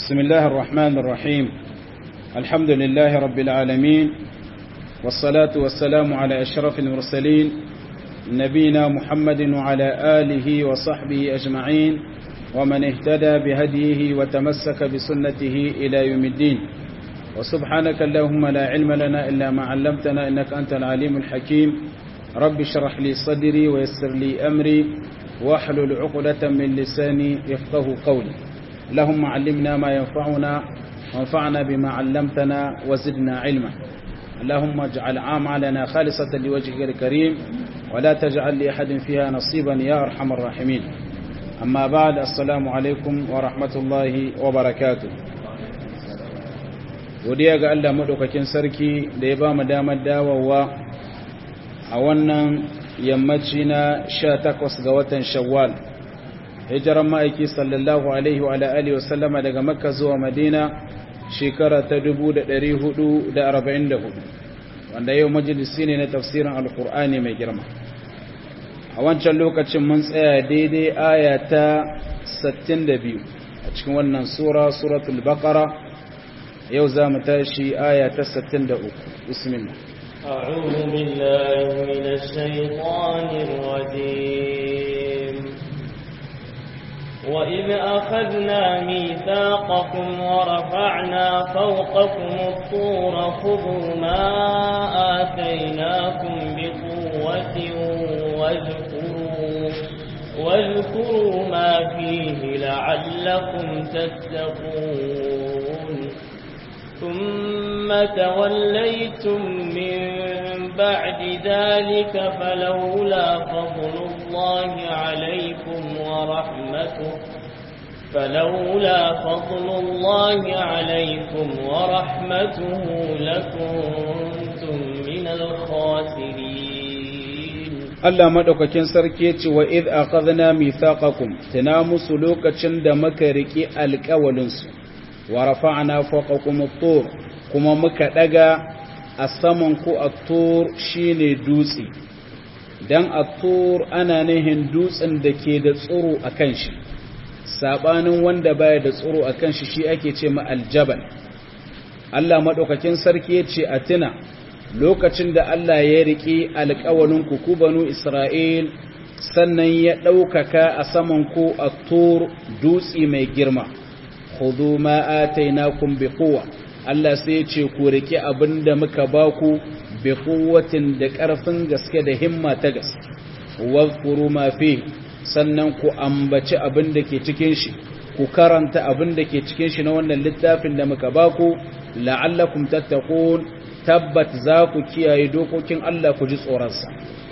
بسم الله الرحمن الرحيم الحمد لله رب العالمين والصلاة والسلام على أشرف المرسلين نبينا محمد وعلى آله وصحبه أجمعين ومن اهتدى بهديه وتمسك بسنته إلى يوم الدين وسبحانك اللهم لا علم لنا إلا ما علمتنا إنك أنت العليم الحكيم رب اشرح لي صدري ويسر لي أمري واحلل عقدة من لساني يفقه قولي اللهم علمنا ما ينفعنا وانفعنا بما علمتنا وزدنا علما اللهم اجعل عاملنا خالصة لوجهك الكريم ولا تجعل لأحد فيها نصيبا يا أرحم الراحمين أما بعد السلام عليكم ورحمة الله وبركاته godiya ga Allah madaukakin sarki da ya ba mu damar dawowa a wannan yammaci na 18 ga watan Shawwal hijiran ma'aiki sallallahu alaihi wa alihi wa sallama daga Makka zuwa Madina shekara ta 1444 wanda yau majalisi ne na tafsirin alkur'ani mai girma a wancan lokacin mun tsaya daidai aya ta 62 a cikin wannan sura suratul baqara yau za mu tashi aya ta 63 bismillah أعوذ بالله من الشيطان الرجيم وإذ أخذنا ميثاقكم ورفعنا فوقكم الطور خذوا ما آتيناكم بقوة واذكروا, واذكروا ما فيه لعلكم تتقون ثم توليتم من بعد ذلك فلولا فضل الله عليكم ورحمته فلولا فضل الله عليكم ورحمته لكنتم من الخاسرين Allah madaukakin sarki yace wa id akhadna mithaqakum tana musu lokacin da muka riki alƙawalin su wa rafa'na fawqakum at-tur kuma muka daga a saman ku at-tur shine dutse dan at-tur ana nihin dutsen da ke da tsoro akan shi sabanin wanda baya da tsoro akan shi shi ake ce ma aljabal Allah madaukakin sarki yace a tuna lokacin da Allah ya riƙe alƙawalin ku banu Isra'il sannan ya ɗaukaka a saman ku a tur dutse mai girma, hudu ma'atainakun bi kowa, Allah sai ya ce ku riƙe abin da muka ba ku bi kowatin da ƙarfin gaske da himma ta gaske, wadkuru mafi sannan ku ambaci abin da ke cikin shi, ku karanta abin da ke cikin shi na wannan littafin da muka ba ku, la'allakum tattakun tabbat za ku kiyaye dokokin Allah ku ji tsoronsa.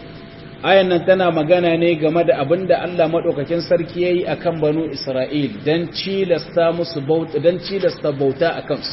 Ayan nan tana magana ne game da abin da Allah maɗaukakin sarki ya yi a kan banu Isra'il don cilasta musu bauta, don cilasta bauta a kansu.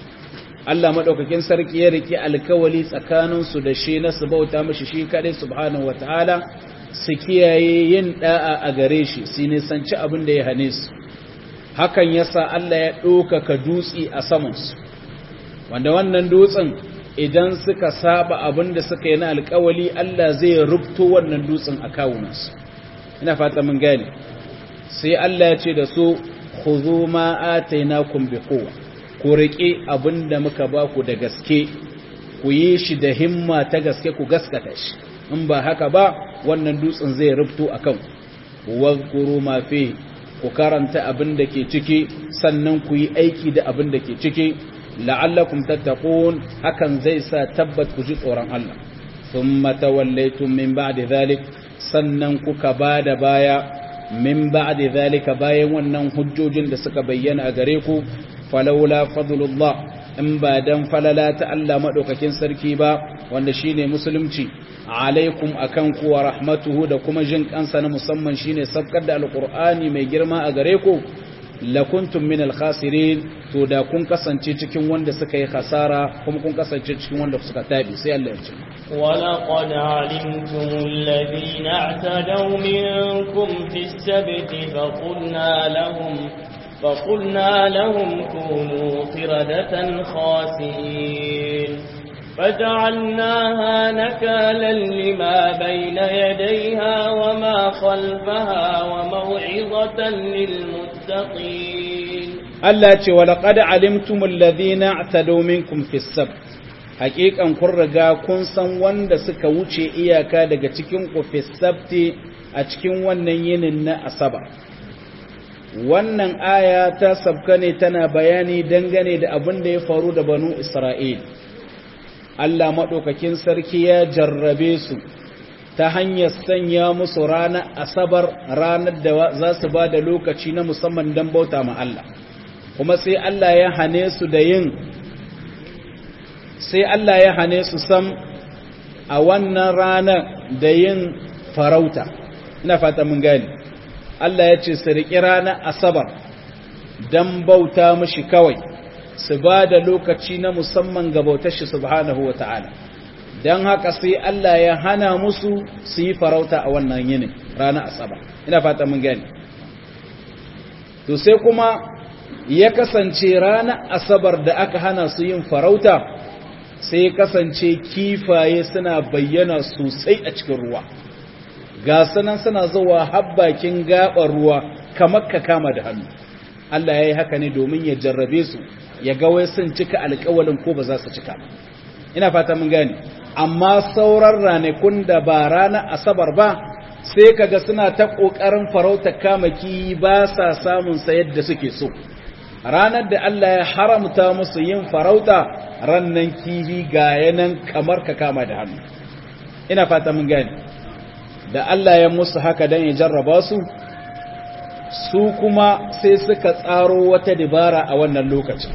Allah maɗaukakin sarki ya riƙe alkawali tsakaninsu da shi na su bauta mashi shi kaɗai subhanahu wa ta'ala su kiyaye yin ɗa'a a gare shi, su nisanci abin da ya hane su. Hakan yasa Allah ya ɗaukaka dutse a samansu, wanda wannan dutsen idan suka saba abin da suka yi na alkawali Allah zai rubto wannan dutsen a kawunansu ina fata mun gane sai Allah ya ce da su khudhu ma atainakum biquwa ku rike abin da muka ba ku da gaske ku yi shi da himma ta gaske ku gaskata shi in ba haka ba wannan dutsen zai rubto akan wadhkuru ma fi ku karanta abin da ke ciki sannan ku yi aiki da abin da ke ciki la'allakum tattaqun hakan zai sa tabbat ku ji tsoron Allah thumma tawallaytum min ba'di dhalik sannan kuka bada baya min ba'di dhalika bayan wannan hujjojin da suka bayyana a gare ku falawla fadlullah in ba dan falala ta Allah madaukakin sarki ba wanda shine musulunci alaikum akan ku wa rahmatuhu da kuma jin kansa na musamman shine sabkar da alqur'ani mai girma a gare ku lakuntum min alkhasirin to da kun kasance cikin wanda suka yi khasara kuma kun kasance cikin wanda suka tabi sai Allah ya ce ولقد علمتم الذين اعتدوا منكم في السبت فقلنا لهم فقلنا لهم كونوا قردة خاسئين فجعلناها نكالا لما بين يديها وما خلفها وموعظة للمتقين Allah ce wa laqad alimtumul ladhina i'tadaw minkum fis sabt haqiqan kun riga kun san wanda suka wuce iyaka daga cikin ku fis sabti a cikin wannan yinin na asaba wannan aya ta sabka ne tana bayani dangane da abin da ya faru da banu Isra'il Allah madaukakin sarki ya jarrabe su ta hanyar sanya musu ranar asabar ranar da za su ba da lokaci na musamman don bauta ma Allah kuma sai Allah ya hane su da yin sai Allah ya hane su sam a wannan ranar da yin farauta ina fata mun gani Allah ya ce su riƙi ranar asabar don bauta mashi kawai su ba da lokaci na musamman ga bautar shi subhanahu wa ta'ala don haka sai Allah ya hana musu su yi farauta a wannan yinin ranar asabar ina fata mun gani to sai kuma ya kasance ranar asabar da aka hana su yin farauta sai ya kasance kifaye suna bayyana sosai a cikin ruwa ga sanan suna zuwa habbakin gaɓar ruwa kamar ka kama da hannu Allah ya yi haka ne domin ya jarrabe su ya ga wai sun cika alƙawalin ko ba za su cika ina fata mun gane amma sauran ranakun da ba ranar asabar ba sai kaga suna ta ƙoƙarin farauta kamaki ba sa samun sa yadda suke so ranar da Allah ya haramta musu yin farauta rannan kihi ga yanan kamar ka kama da hannu ina fata mun gani da Allah ya musu haka dan ya jarraba su su kuma sai suka tsaro wata dabara a wannan lokacin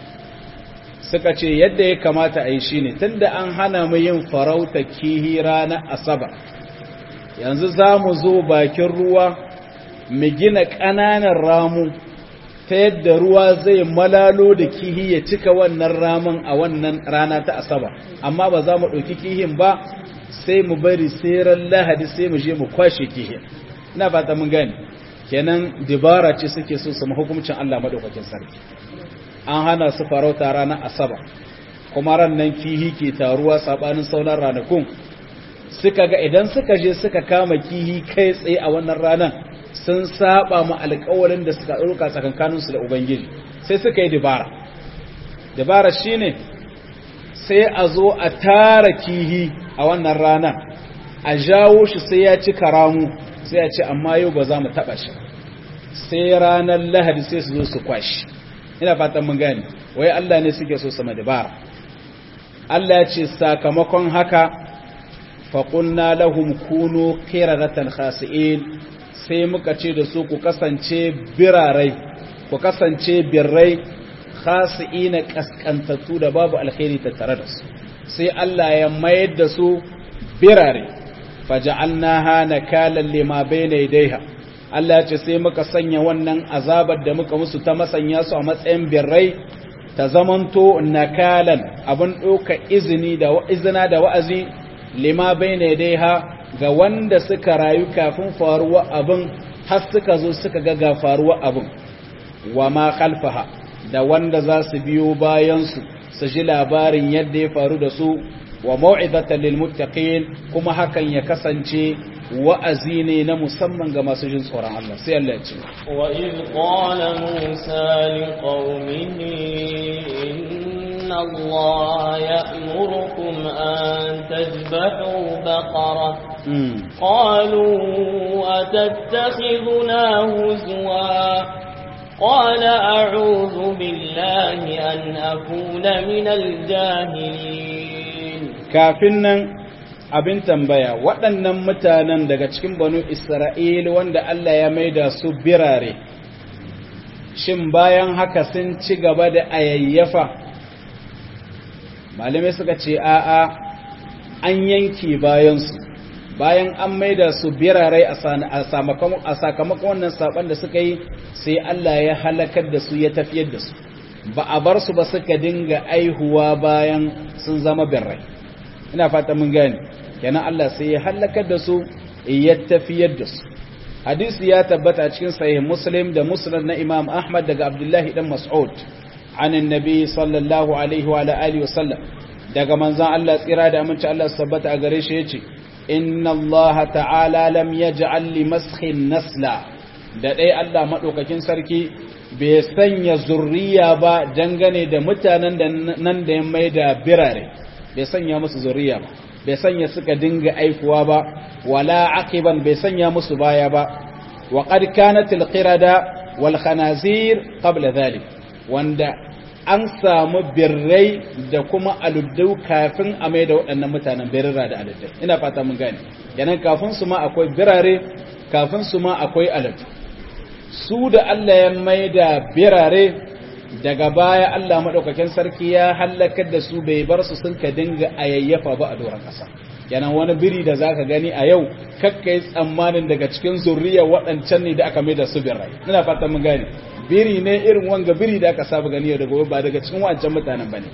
suka ce yadda ya kamata a yi shine tunda an hana mu yin farauta kihi ranar asabar yanzu za mu zo bakin ruwa mu gina ƙananan ramu ta yadda ruwa zai malalo da kihi ya cika wannan ramin a wannan rana ta asaba amma ba za mu ɗauki kihin ba sai mu bari ran lahadi sai mu je mu kwashe kihin ina fata mun gani kenan dibara ce suke so su hukuncin Allah madaukakin sarki an hana su farauta ranar asaba kuma ran nan kihi ke taruwa sabanin sauran ranakun suka ga idan suka je suka kama kihi kai tsaye a wannan ranar sun saba ma alƙawarin da suka ɗauka tsakankaninsu da Ubangiji sai suka yi dabara. Dabara shi ne sai a zo a tara kihi a wannan rana, a jawo shi sai ya ci karamu sai ya ce amma yau ba za mu taɓa shi. Sai ranar lahadi sai su zo su kwashi. Ina fatan mun gani, wai Allah ne suke so sama dabara. Allah ya ce sakamakon haka faƙunna lahum kunu qiraratan khasi'in sai muka ce da su ku kasance birarai ku kasance birrai khasi'ina kaskantattu da babu alkhairi tattare da su sai Allah ya mayar da su birare faja'alnaha nakalan lima bayna yadayha Allah ya ce sai muka sanya wannan azabar da muka musu ta masanya su a matsayin birrai ta zamanto nakalan abin ɗauka izini da izina da wa'azi lima bayna yadayha ga wanda suka rayu kafin faruwa abin har suka zo suka ga ga faruwa abin wa ma khalfaha da wanda za su biyo bayansu su ji labarin yadda ya faru da su wa mau'izatan lil muttaqin kuma hakan ya kasance wa'azi ne na musamman ga masu jin tsoron Allah sai Allah ya ce wa id qala musa liqaumihi inna allaha ya'murukum an tadhbahu baqarah قالوا أتتخذنا هزوا قال أعوذ بالله أن أكون من الجاهلين كافنا abin tambaya waɗannan mutanen daga cikin banu Isra'il wanda Allah ya maida su birare shin bayan haka sun ci gaba da ayayyafa malamai suka ce a'a an yanke bayansu bayan an maida su birarai a sakamakon wannan saban da suka yi sai Allah ya halakar da su ya tafiyar da su ba a bar su ba suka dinga aihuwa bayan sun zama birrai ina fata mun gani kenan Allah sai ya halakar da su ya tafiyar da su hadisi ya tabbata a cikin sahih muslim da musnad na imam ahmad daga abdullahi dan mas'ud عن النبي صلى الله عليه وعلى آله وسلم daga manzan Allah tsira da aminci Allah sabbata a gare shi yace inna Allah ta'ala lam yaj'al li maskhin nasla da dai Allah madaukakin sarki bai sanya zurriya ba dangane da mutanen da nan da ya mai da birare bai sanya musu zurriya ba bai sanya suka dinga aikuwa ba wala aqiban bai sanya musu baya ba wa qad kanat al-qirada wal khanazir qabla dhalik wanda an samu birrai da kuma aluddau kafin a mai da waɗannan mutanen birra da aluddau ina fata mun gane yanan kafin su ma akwai birare kafin su ma akwai aluddau su da Allah ya mai da birare daga baya Allah maɗaukakin sarki ya hallakar da su bai bar su sun ka dinga ayayyafa ba a doron ƙasa yanan wani biri da zaka gani a yau kakka yi tsammanin daga cikin zurriya waɗancan ne da aka mai da su birrai ina fata mun gane biri ne irin wanga biri da aka saba gani yau da gobe ba daga cikin wancan mutanen bane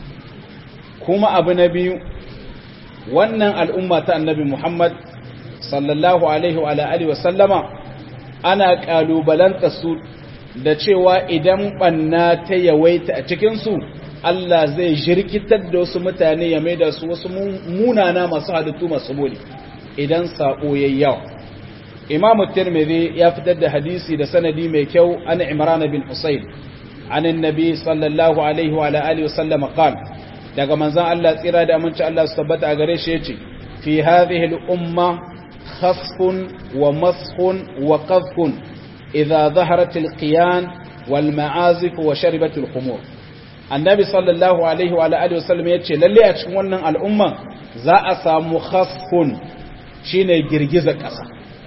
kuma abu na biyu wannan al'umma ta annabi Muhammad sallallahu alaihi wa alihi wa sallama ana kalubalanta su da cewa idan banna ta yawaita a cikin su Allah zai jirkitar da wasu mutane ya maida su wasu munana masu halittu masu boli idan sako yayyawa imam tirmidhi ya fitar da hadisi da sanadi mai kyau an imran bin husayn an annabi sallallahu alaihi wa alihi wasallam qala daga manzon Allah tsira da aminci Allah su tabbata a gare shi yace fi hadhihi al-umma khasfun wa maskhun wa qadhfun idha dhaharat al-qiyan wal ma'azif wa sharibat al-khumur annabi sallallahu alaihi wa alihi wasallam yace lalle a cikin wannan al'umma za a samu khasfun shine girgizar kasa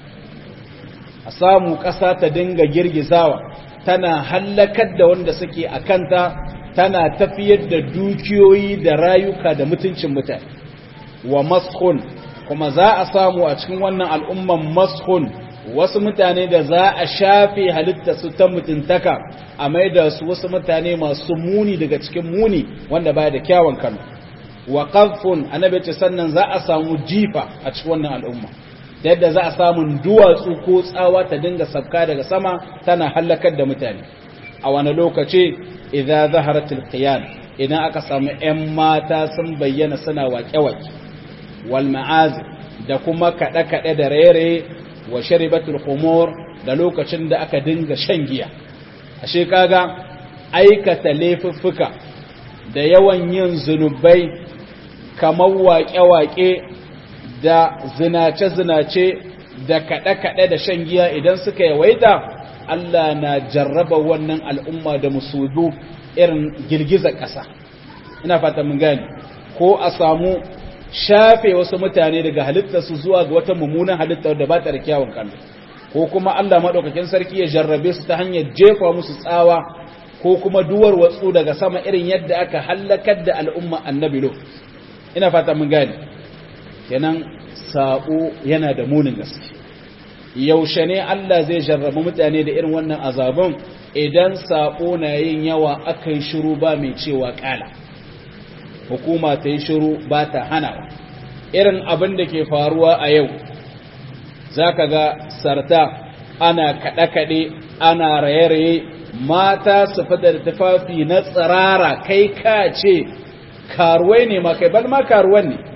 a samu ƙasa ta dinga girgizawa tana hallakar da wanda suke a kanta tana tafiyar da dukiyoyi da rayuka da mutuncin mutane wa mashun kuma za a samu a cikin wannan al'umman mashun wasu mutane da za a shafe halittarsu ta mutuntaka a mai da su wasu mutane masu muni daga cikin muni wanda baya da kyawun kano wa qadfun annabi ce sannan za a samu jifa a cikin wannan al'umma da yadda za a samun duwatsu ko tsawa ta dinga sabka daga sama tana hallakar da mutane a wani lokaci idan zaharatul qiyan idan aka samu ƴan mata sun bayyana suna waƙe-waƙe wal ma'az da kuma kaɗe-kaɗe da raye wa sharibatul khumur da lokacin da aka dinga shan giya ashe kaga aikata laifuffuka da yawan yin zunubai kamar waƙe-waƙe da zinace-zinace da kaɗe-kaɗe da shan giya idan suka yawaita Allah na jarraba wannan al'umma da musudu irin girgizar ƙasa ina fata mun gani ko a samu shafe wasu mutane daga halittarsu zuwa ga wata mummunan halittar da ba ta da kyawun kallo ko kuma Allah maɗaukakin sarki ya jarrabe su ta hanyar jefa musu tsawa ko kuma duwar watsu daga sama irin yadda aka hallakar da al'umma annabi lo ina fata mun gani kenan sabo yana da munin gaske yaushe ne Allah zai jarrabu mutane da irin wannan azabun idan sabo na yin yawa aka yi shiru ba mai cewa kala hukuma ta yi shiru ba ta hanawa irin abin da ke faruwa a yau za ka ga sarta ana kaɗe-kaɗe ana raye-raye mata su fada da tufafi na tsirara kai ka ce karuwai ne ma kai bal ma karuwan ne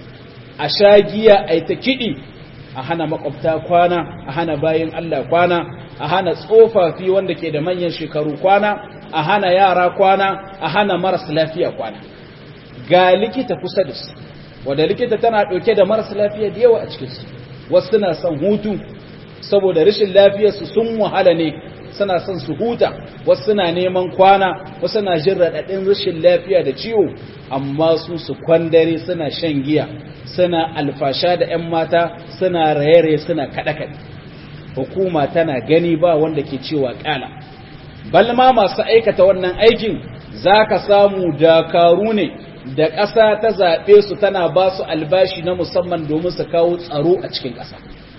a sha giya a ta kiɗi a hana makwabta kwana a hana bayin Allah kwana a hana tsofaffi wanda ke da manyan shekaru kwana a hana yara kwana a hana maras lafiya kwana ga likita kusa da su wadda likita tana ɗauke da maras lafiya da yawa a cikinsu wasu suna son hutu saboda rashin lafiyarsu sun wahala ne suna son su huta wasu suna neman kwana wasu na jin raɗaɗin rashin lafiya da ciwo amma su su kwandare suna shan giya suna alfasha da 'yan mata suna raye-raye suna kaɗe-kaɗe hukuma tana gani ba wanda ke cewa ƙala balma masu aikata wannan aikin za ka samu dakaru ne da ƙasa ta zaɓe su tana ba su albashi na musamman domin su kawo tsaro a cikin ƙasa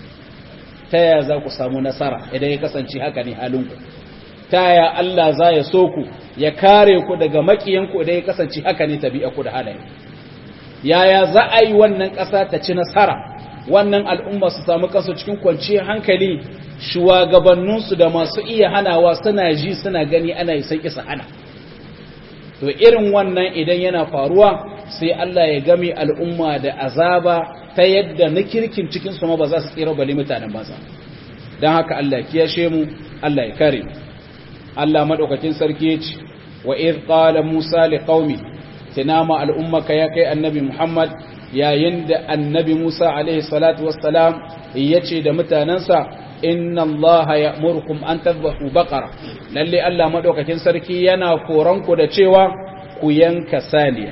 ta yaya za ku samu nasara idan ya kasance haka ne halinku ta yaya Allah za ya so ku ya kare ku daga makiyanku idan ya kasance haka ne tabi'a ku da halaye yaya za a yi wannan ƙasa ta ci nasara wannan al'umma su samu kansu cikin kwanciyar hankali shugabanninsu da masu iya hanawa suna ji suna gani ana yi sai isa hana to irin wannan idan yana faruwa sai Allah ya game al'umma da azaba ta yadda na kirkin cikin su ma ba za su tsira bali mutanen banza don haka Allah kiyashe mu Allah ya kare mu Allah madaukakin sarki ya ce wa idh qala Musa liqaumi tinama al'ummaka ya kai annabi Muhammad yayin da annabi Musa alaihi salatu wassalam yace da mutanansa inna allaha ya'murukum an tadhbahu baqara lalle Allah madaukakin sarki yana koranku da cewa ku yanka saniya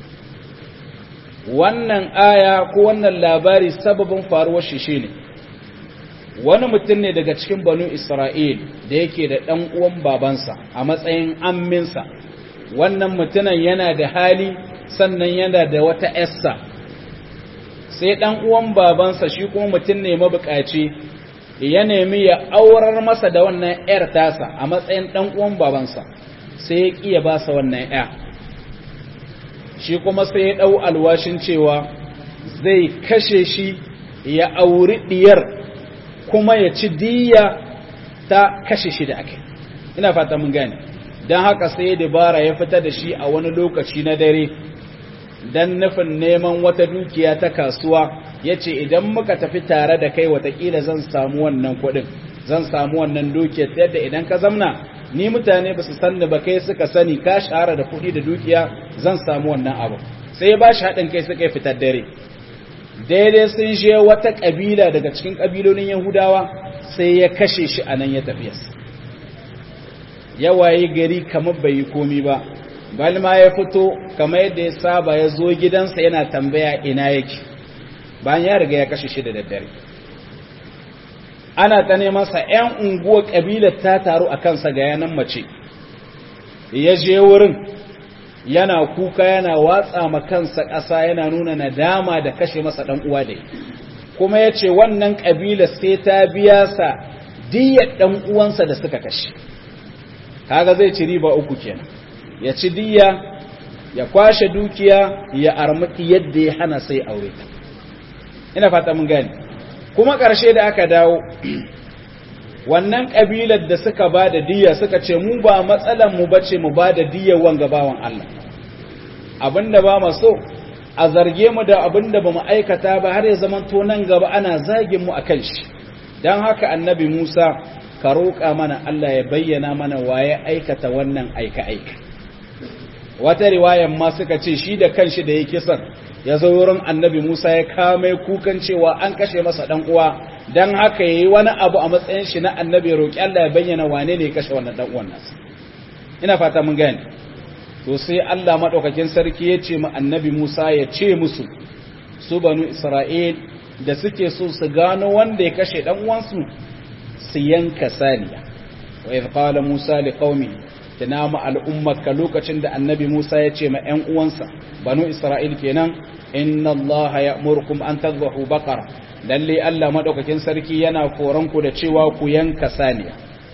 wannan aya ko wannan labari sababin faruwar shi shine wani mutum ne daga cikin banu Isra'il da yake da dan uwan babansa a matsayin amminsa wannan mutumin yana da hali sannan yana da wata essa sai dan uwan babansa shi kuma mutum ne mabukaci ya nemi ya aurar masa da wannan ‘yar tasa a matsayin ɗan uwan babansa sai ya ƙiya ba sa wannan ‘ya shi kuma sai ya ɗau alwashin cewa zai kashe shi ya auri ɗiyar kuma ya ci diya ta kashe shi da ake ina fata mun gane don haka sai dabara ya fita da shi a wani lokaci na dare don nufin neman wata dukiya ta kasuwa ya ce idan muka tafi tare da kai watakila zan samu wannan kuɗin zan samu wannan dukiyar yadda idan ka zamna ni mutane ba su sanni ba kai suka sani ka shahara da kuɗi da dukiya zan samu wannan abu sai ya ba shi haɗin kai suka yi fitar dare daidai sun je wata ƙabila daga cikin ƙabilolin yahudawa sai ya kashe shi a nan ya tafiyarsa ya waye gari kamar bai yi komi ba balma ya fito kamar yadda ya saba ya zo gidansa yana tambaya ina yake bayan ya riga ya kashe shi da daddare ana ta neman sa ƴan unguwar kabilar ta taru a kansa ga yanan mace ya je wurin yana kuka yana watsa ma kansa ƙasa yana nuna nadama da kashe masa ɗan uwa da kuma ya ce wannan ƙabilar sai ta biya sa diyyar ɗan uwansa da suka kashe kaga zai ci riba uku kenan ya ci diyya ya kwashe dukiya ya armaki yadda ya hana sai aure ta ina fata mun gani kuma ƙarshe da aka dawo wannan ƙabilar da suka ba da diyya suka ce mu ba matsalan mu bace mu ba da diyyar wanga bawan Allah abinda ba mu so a zarge mu da abinda ba mu aikata ba har ya zama to nan gaba ana zagin mu akan shi dan haka annabi Musa ka roƙa mana Allah ya bayyana mana waye aikata wannan aika-aika wata riwayan ma suka ce shi da kanshi da ya kisan ya zo wurin annabi Musa ya kame kukan cewa an kashe masa dan uwa dan haka yayi wani abu a matsayin shi na annabi roƙi Allah ya bayyana wane ne ya kashe wannan dan uwan nasa ina fata mun gane to sai Allah madaukakin sarki ya ce mu annabi Musa ya ce musu su banu Isra'il da suke so su gano wanda ya kashe dan uwansu su yanka saniya wa idh qala Musa liqaumihi tunama al'ummarka lokacin da annabi Musa ya ce ma ‘yan uwansa, banu Isra'il kenan, inna Allah ya murkum an tazbahu bakara, lalle Allah maɗaukakin sarki yana koranku da cewa ku yanka saniya.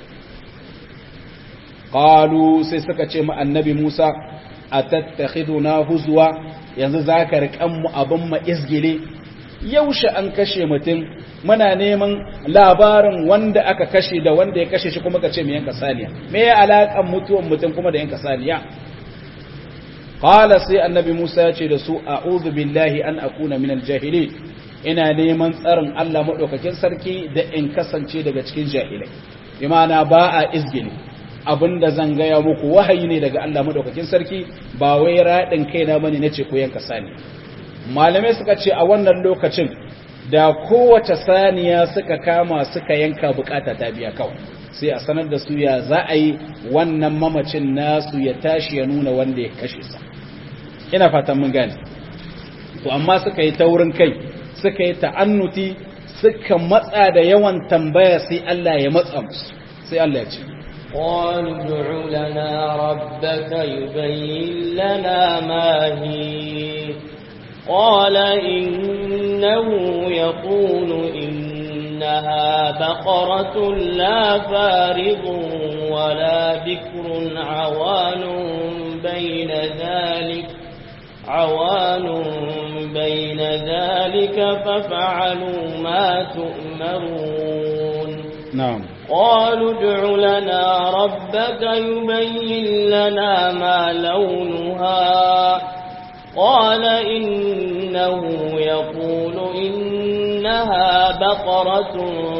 Ƙalu sai suka ce ma annabi Musa, a tattakhidu na huzuwa, yanzu za ka riƙan mu abin ma izgile, yaushe an kashe mutum muna neman labarin wanda aka kashe da wanda ya kashe shi kuma ka ce mu yanka saniya me ya alaƙan mutuwan mutum kuma da yanka saniya qala sai annabi Musa ya ce da su a'udhu billahi an akuna min al-jahilin ina neman tsarin Allah madaukakin sarki da in kasance daga cikin jahilai imana ba a izgili abinda zan gaya muku wahayi ne daga Allah madaukakin sarki ba wai radin kaina bane nace ku yanka saniya malamai suka ce a wannan lokacin da kowace saniya suka kama suka yanka bukata ta biya kawai sai a sanar da su ya za a yi wannan mamacin nasu ya tashi ya nuna wanda ya kashe sa ina fatan mun gane to amma suka yi taurin kai suka yi ta'annuti suka matsa da yawan tambaya sai Allah ya matsa musu sai Allah ya ce قالوا ادع لنا ربك يبين لنا ما هي قال إنه يقول إنها بقرة لا فارض ولا بكر عوان بين ذلك عوان بين ذلك ففعلوا ما تؤمرون نعم قالوا ادع لنا ربك يبين لنا ما لونها قال إنه يقول إنها بقرة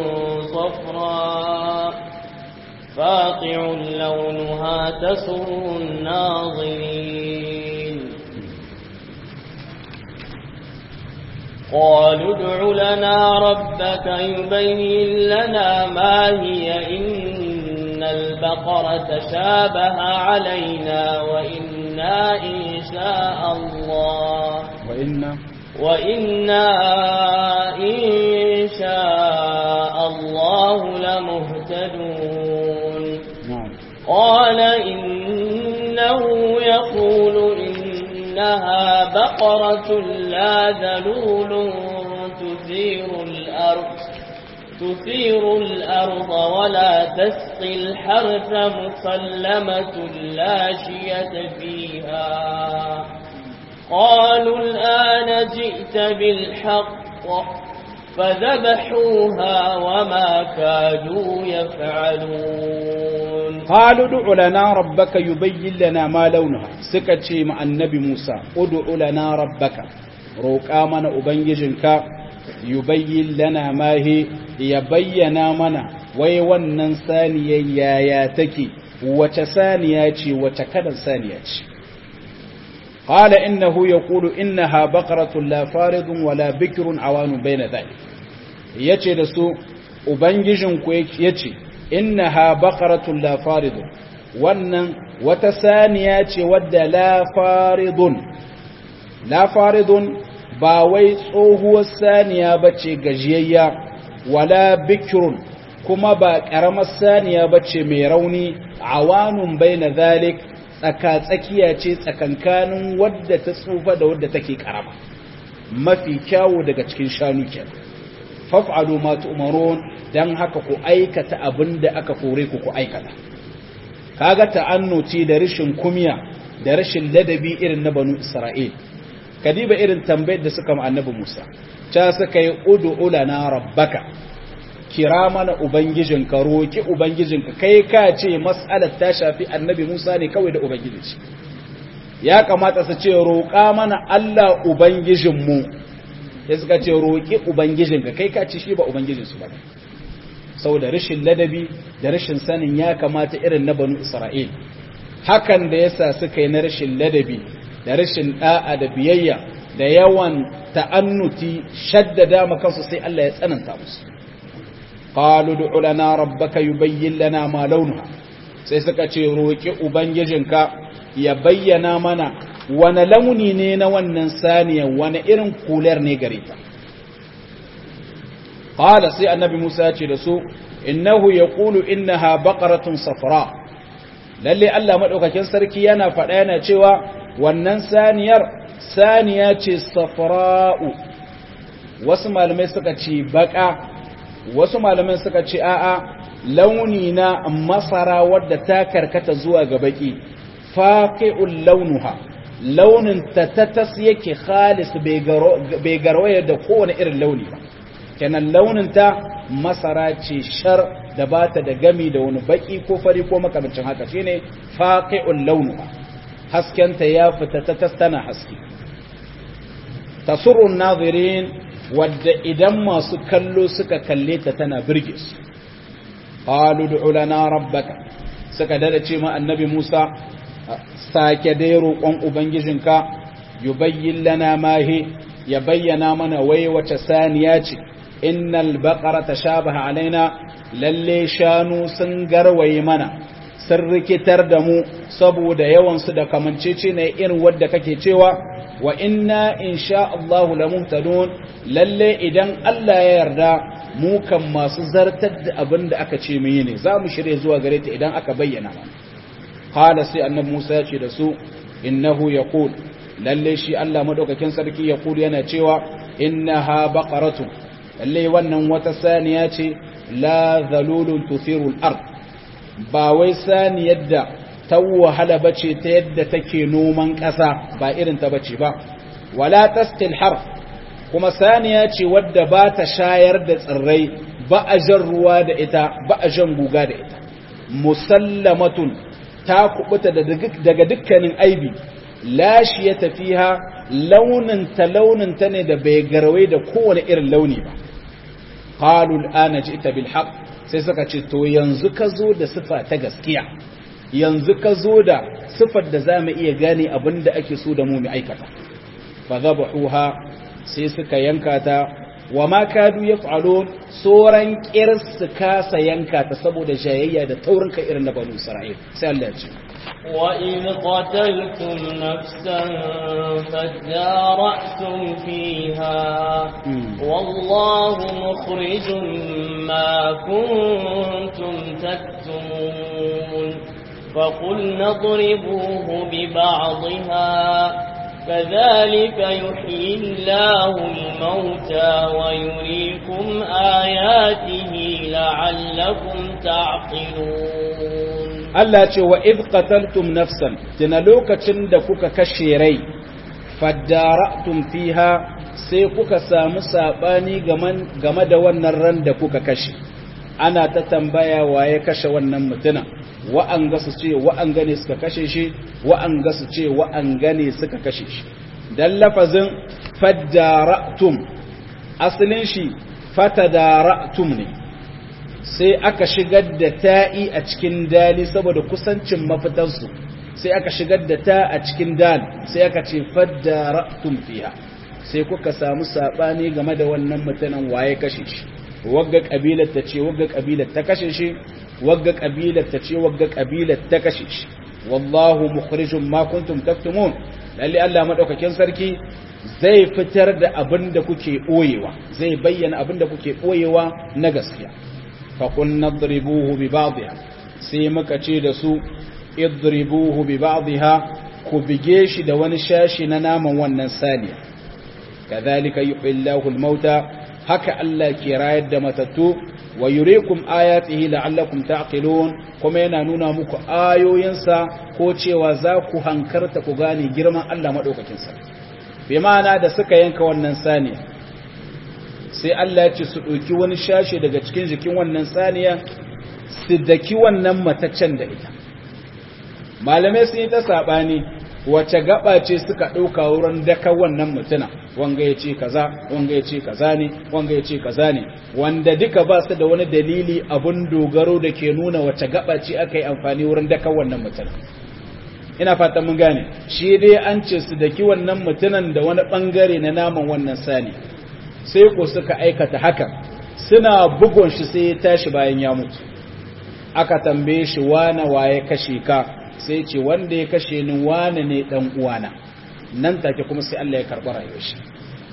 صفراء فاقع لونها تسر الناظرين قالوا ادع لنا ربك يبين لنا ما هي إن البقرة شابه علينا وإنا إن شاء الله وإن وإنا إن شاء الله لمهتدون نعم قال إنه يقول إنها بقرة لا ذلول تثير الأرض تثير الأرض ولا تسقي الحرث مسلمة لا شية فيها قالوا الآن جئت بالحق فذبحوها وما كادوا يفعلون قالوا ادع لنا ربك يبين لنا ما لونها سكتشي مع النبي موسى ادع لنا ربك روكا من أبنججنك yubayyin lana ma he ya bayyana mana wai wannan saniyar yaya take wace saniya ce wace kalan saniya ce qala innahu yaqulu innaha baqaratun la faridun wala bikrun awanun bayna dhalik yace da su ubangijin ku yace innaha baqaratun la faridun wannan wata saniya ce wadda la faridun la faridun ba wai tsohuwar saniya ba ce gajiyayya wala bikirun kuma ba ƙaramar saniya ba ce mai rauni awanun bai na zalik tsaka-tsakiya ce tsakankanin wadda ta tsufa da wadda take ƙarama mafi kyawu daga cikin shanu ke faf'alu ma tu'marun dan haka ku aikata abin da aka kore ku ku aikata kaga ta'annuci da rashin kumya da rashin ladabi irin na banu isra'il kadiba irin tambayar da suka ma annabi Musa ca suka yi ud'u lana rabbaka kira mana ubangijinka roki ubangijinka kai ka ce mas'alar ta shafi annabi Musa ne kawai da ubangiji ya kamata su ce roƙa mana Allah ubangijinmu ya suka ce roki ubangijinka kai ka ce shi ba ubangijinsu ba saboda rashin ladabi da rashin sanin ya kamata irin na banu Isra'il hakan da yasa suka yi na rashin ladabi da rashin da'a da biyayya da yawan ta'annuti shaddada makansu sai Allah ya tsananta musu qalu du'u lana rabbaka yubayyin lana ma launuha sai suka ce roki ubangijinka ya bayyana mana wani launi ne na wannan saniya wani irin kular ne gare ta qala sai annabi Musa ya ce da su innahu yaqulu innaha baqaratun safra lalle Allah madaukakin sarki yana faɗa yana cewa wannan saniyar saniya ce safra'u wasu malamai suka ce baka wasu malamai suka ce a'a launi na masara wadda ta karkata zuwa ga baki faqi'ul launuha launin ta tatas yake khalis bai garwaye da kowane irin launi ba kenan launin ta masara ce shar da bata da gami da wani baki ko fari ko makamancin haka shine faqi'ul launuha haskenta ya fita ta tastana haske tasurrun nazirin wadda idan masu kallo suka kalle ta tana birge su qalu du'u lana rabbaka suka dada ce ma annabi Musa sake dai roƙon ubangijinka yubayyin lana mahi ya bayyana mana wai wace saniya ce innal baqara tashabaha alaina lalle shanu sun garwaye mana sun rikitar da mu saboda yawansu da kamancece ne irin wadda kake cewa wa inna insha Allahu lamuhtadun lalle idan Allah ya yarda mu kan masu zartar da abin da aka ce mu yi ne za mu shirye zuwa gare ta idan aka bayyana mana qala sai annabi Musa ya ce da su innahu yaqul lalle shi Allah madaukakin sarki yaqul yana cewa innaha baqaratun lalle wannan wata saniya ce la zalulun tuthiru al-ard ba wai sani yadda ta wahala bace ta yadda take noman ƙasa ba irin ta bace ba wala tastil har kuma saniya ce wadda ba ta shayar da tsirrai ba a jan ruwa da ita ba a jan guga da ita musallamatun ta kubuta daga dukkanin aibi lashi ya tafiha launin ta launin ta ne da bai garwai da kowane irin launi ba qalu al'ana ji'ta bil haqq sai suka ce to yanzu ka zo da sifa ta gaskiya yanzu ka zo da sifar da za mu iya gane abin da ake so da mu mu aikata fa zabahuha sai suka yanka ta wa ma kadu yaf'alun soran kirs su kasa yanka ta saboda jayayya da taurin ka irin na banu isra'il sai Allah ya ce وإذ قتلتم نفسا فادارأتم فيها والله مخرج ما كنتم تكتمون فقلنا اضربوه ببعضها كذلك يحيي الله الموتى ويريكم آياته لعلكم تعقلون Allah ce wa idh qataltum nafsan tuna lokacin da kuka kashe rai fadara'tum fiha sai kuka samu sabani game da wannan ran da kuka kashe ana ta tambaya waye kashe wannan mutuna wa'an ga su ce wa'an gane suka kashe shi wa'an ga su ce wa'an gane suka kashe shi dan lafazin fadara'tum asalin shi fatadara'tum ne sai aka shigar da ta'i a cikin dali saboda kusancin mafitansu sai aka shigar da ta a cikin dal sai aka ce fadara'tum fiha sai kuka samu sabani game da wannan mutanen waye kashe shi wagga kabilar ta ce wagga kabilar ta kashe shi wagga kabilar ta ce wagga kabilar ta kashe shi wallahu mukhrijum ma kuntum taktumun lalle Allah madaukakin sarki zai fitar da abin da kuke boyewa zai bayyana abin da kuke boyewa na gaskiya fa kun nadribuhu bi ba'dha sai muka ce da su idribuhu bi ba'dha ku bige shi da wani shashi na naman wannan saniya kadhalika yuhillahu al-mauta haka Allah ke rayar da matattu wa yurikum ayatihi la'allakum ta'qilun kuma yana nuna muku ayoyinsa ko cewa za ku hankarta ku gane girman Allah madaukakin sa bi ma'ana da suka yanka wannan saniya sai Allah ya ce su ɗauki wani shashe daga cikin jikin wannan saniya su daki wannan mataccen da ita malamai sun yi ta saɓani wace gaba ce suka ɗauka wurin daka wannan mutuna wanga ya ce kaza wanga ya ce kaza ne wanga ya ce kaza ne wanda duka ba su da wani dalili abun dogaro da ke nuna wace gaba ce aka yi amfani wurin daka wannan mutuna ina fatan mun gane shi dai an ce su daki wannan mutunan da wani bangare na naman wannan sani sai ko suka aikata haka suna bugun shi sai ya tashi bayan ya mutu aka tambaye shi wane waye kashe ka sai ce wanda ya kashe ni wane ne dan uwana nan take kuma sai Allah ya karɓi rayuwar shi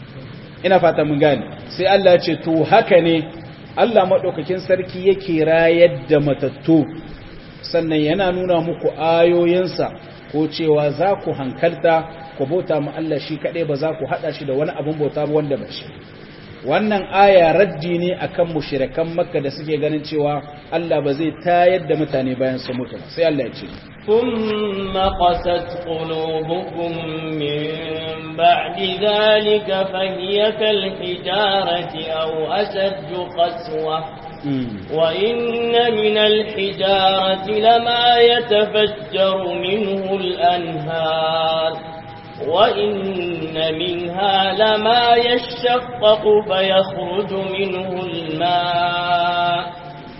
ina fata mun gane sai Allah ya ce to haka ne Allah madaukakin sarki yake rayar da matattu sannan yana nuna muku ayoyinsa ko cewa za ku hankalta ku bauta mu Allah shi kadai ba za ku hada shi da wani abun bauta ba wanda ba shi wannan aya raddi ne akan mushrikan makka da suke ganin cewa Allah ba zai tayar da mutane bayan su mutu sai Allah ya ce ثم قست قلوبكم من بعد ذلك فهي كالحجارة أو أشد قسوة وإن من الحجارة لما يتفجر منه الأنهار وإن منها لما يشقق فيخرج منه الماء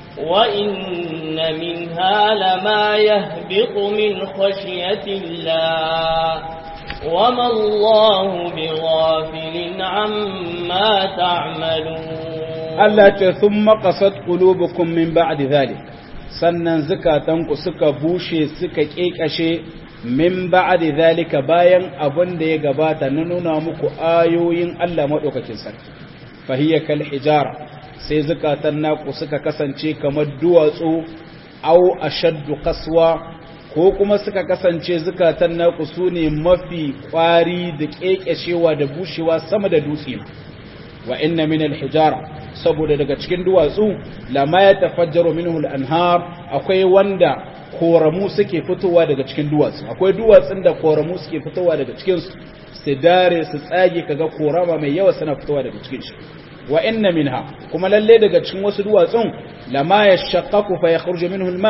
وإن منها لما يهبط من خشية الله وما الله بغافل عما تعملون Allah ce sun makasat ƙulubukun min ba'di zalik sannan zukatanku suka bushe suka ƙeƙashe min ba'di zalika bayan abin da ya gabata na nuna muku ayoyin Allah maɗaukakin sarki fahiyya kal hijara sai zukatan naku suka kasance kamar duwatsu au ashaddu qaswa ko kuma suka kasance zukatan naku sune mafi kwari da ƙeƙashewa da bushewa sama da dutse wa inna min al hijara saboda daga cikin duwatsu lama ya tafajjaro minhu al-anhar akwai wanda koramu suke fitowa daga cikin duwatsu akwai duwatsun da koramu suke fitowa daga cikin su su dare su tsage kaga korama mai yawa suna fitowa daga cikin shi wa inna minha kuma lalle daga cikin wasu duwatsun lama yashaqqaqu fa yakhruju minhu al-ma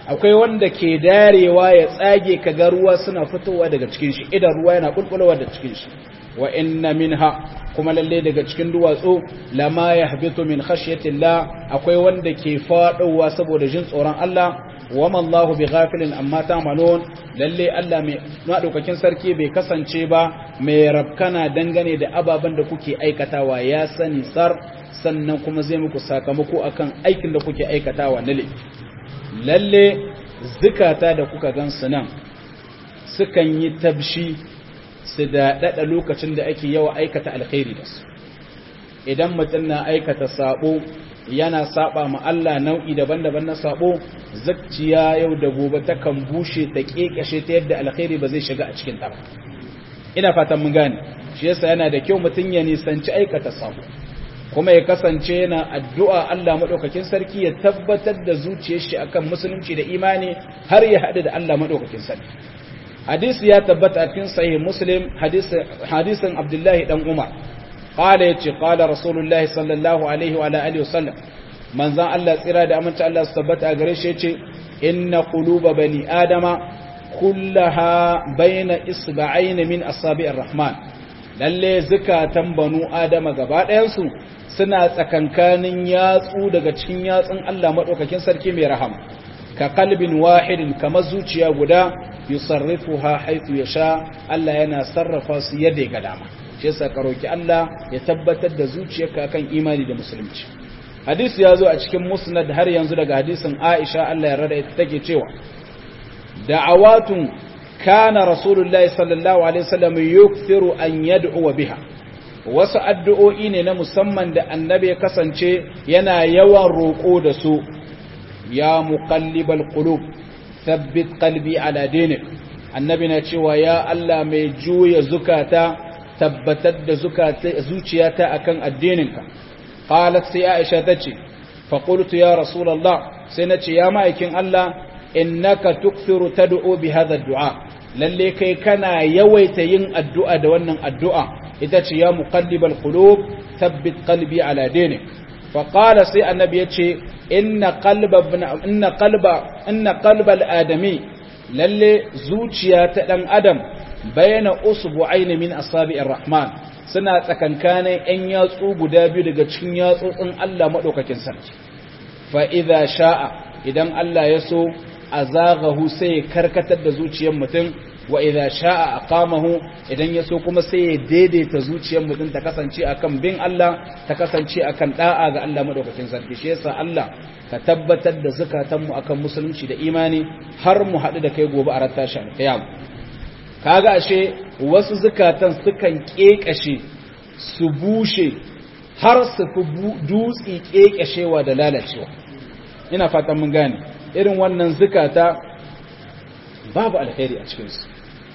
akwai wanda ke darewa ya tsage kaga ruwa suna fitowa daga cikin shi idan ruwa yana bulbulowa daga cikin shi wa inna minha kuma lalle daga cikin duwatsu lama yahbitu min khashyatillah akwai wanda ke fadowa saboda jin tsoron Allah wa ma Allahu bighafilin amma ta'malun lalle Allah mai madaukakin sarki bai kasance ba mai rabkana dangane da ababen da kuke aikatawa ya sani sar sannan kuma zai muku sakamako akan aikin da kuke aikatawa na laifi lalle zukata da kuka gansu nan sukan yi tabshi su daɗaɗa lokacin da ake yawa aikata alkhairi da su idan mutum na aikata sabo yana saba ma Allah nau'i daban-daban na sabo zakciya yau da gobe takan bushe ta kekashe ta yadda alkhairi ba zai shiga a cikin ta ba ina fatan mun gane shi yasa yana da kyau mutum ya nisanci aikata sabo kuma ya kasance yana addu'a Allah madaukakin sarki ya tabbatar da zuciyar shi akan musulunci da imani har ya haɗu da Allah madaukakin sarki hadisi ya tabbata a cikin sahih muslim hadisin abdullahi dan umar qala yace qala rasulullahi sallallahu alaihi wa alihi wasallam manzan Allah tsira da aminta Allah su tabbata a gare shi yace inna quluba bani adama kullaha baina isba'ain min asabi'ir rahman lalle zakatan banu adama gaba ɗayan su suna tsakankanin yatsu daga cikin yatsun Allah madaukakin sarki mai rahama ka kalbin wahidin kamar zuciya guda yusarrifuha haythu yasha Allah yana sarrafa su yadda ga dama shi yasa ka roki Allah ya tabbatar da zuciyarka kan imani da musulunci hadisi ya zo a cikin musnad har yanzu daga hadisin Aisha Allah ya rada ita take cewa da'awatun kana rasulullahi sallallahu alaihi wasallam yukthiru an yad'u biha wasu addu'o'i ne na musamman da annabi ya kasance yana yawan roƙo da su ya muqallibal qulub thabbit qalbi ala dinik annabi na cewa ya Allah mai juya zukata tabbatar da zuciyata akan addininka qalat sai Aisha tace fa qultu ya rasulullah sai nace ya ma'aikin Allah innaka tukthiru tad'u bi hadha ad-du'a lalle kai kana yawaita yin addu'a da wannan addu'a ita ce ya muqallibal qulub thabbit qalbi ala dinik fa qala sai annabi yace inna qalba inna qalba inna qalbal adami lalle zuciya ta dan adam bayana usbu'ain min asabi'ir rahman suna tsakankanin ‘yan yatsu guda biyu daga cikin yatsotsin Allah maɗaukakin sarki. Fa'iza sha'a idan Allah ya so a zagahu sai ya karkatar da zuciyar mutum, wa iza sha'a a kamahu idan ya so kuma sai ya daidaita zuciyar mutum ta kasance a kan bin Allah, ta kasance a kan ɗa'a ga Allah maɗaukakin sarki. Shi yasa Allah ka tabbatar da zukatanmu a kan musulunci da imani har mu haɗu da kai gobe a ratta shi alƙiyama. kaga ashe wasu zukatan sukan kekashe su bushe har su fi dutsi kekashewa da lalacewa ina fatan mun gane irin wannan zukata babu alheri a cikinsu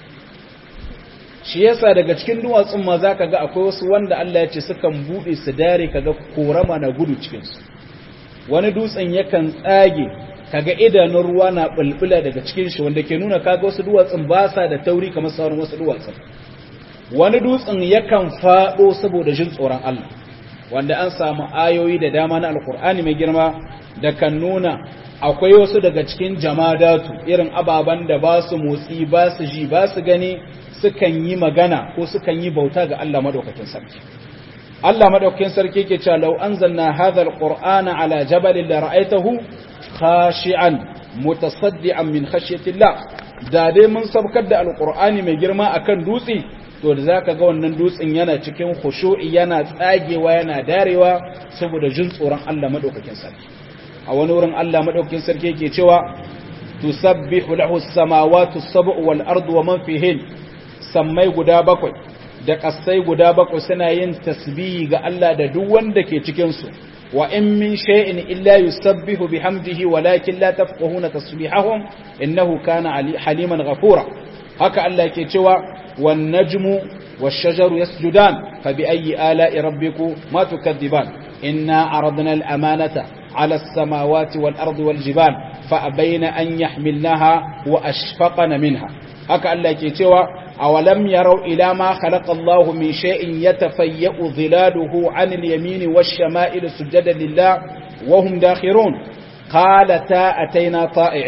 shi yasa daga cikin duwatsun ma za ka ga akwai wasu wanda Allah ya ce sukan buɗe su dare kaga korama na gudu cikinsu wani dutsen yakan tsage kaga idanun ruwa na bulbula daga cikin shi wanda ke nuna kaga wasu duwatsun ba sa da tauri kamar sauran wasu duwatsun wani dutsen yakan fado saboda jin tsoron Allah wanda an samu ayoyi da dama na alkur'ani mai girma da kan nuna akwai wasu daga cikin jamadatu irin ababen da ba su motsi ba su ji ba su gani sukan yi magana ko sukan yi bauta ga Allah madaukakin sarki Allah madaukakin sarki ke cewa law anzalna hadha alqur'ana ala jabalin la ra'aytahu khashi'an mutasaddian min khashyatillah da dai mun sabkar da alqur'ani mai girma akan dutse to da zaka ga wannan dutsen yana cikin khushu'i yana tsagewa yana darewa saboda jin tsoron Allah madaukakin sarki a wani wurin Allah madaukakin sarki yake cewa tusabbihu lahu as-samawati as-sab'u wal ardu wa man fihin sammai guda bakwai da kasai guda bakwai suna yin tasbihi ga Allah da duk wanda ke cikin su وإن من شيء إلا يسبح بحمده ولكن لا تفقهون تسبيحهم إنه كان حليما غفورا هكا الله كيتشوى والنجم والشجر يسجدان فبأي آلاء ربكم ما تكذبان إنا عرضنا الأمانة على السماوات والأرض والجبال فأبين أن يحملناها وأشفقن منها هكا الله كيتشوى أولم يروا إلى ما خلق الله من شيء يتفيأ ظلاله عن اليمين والشمائل سجدا لله وهم داخرون قالتا أتينا طائعين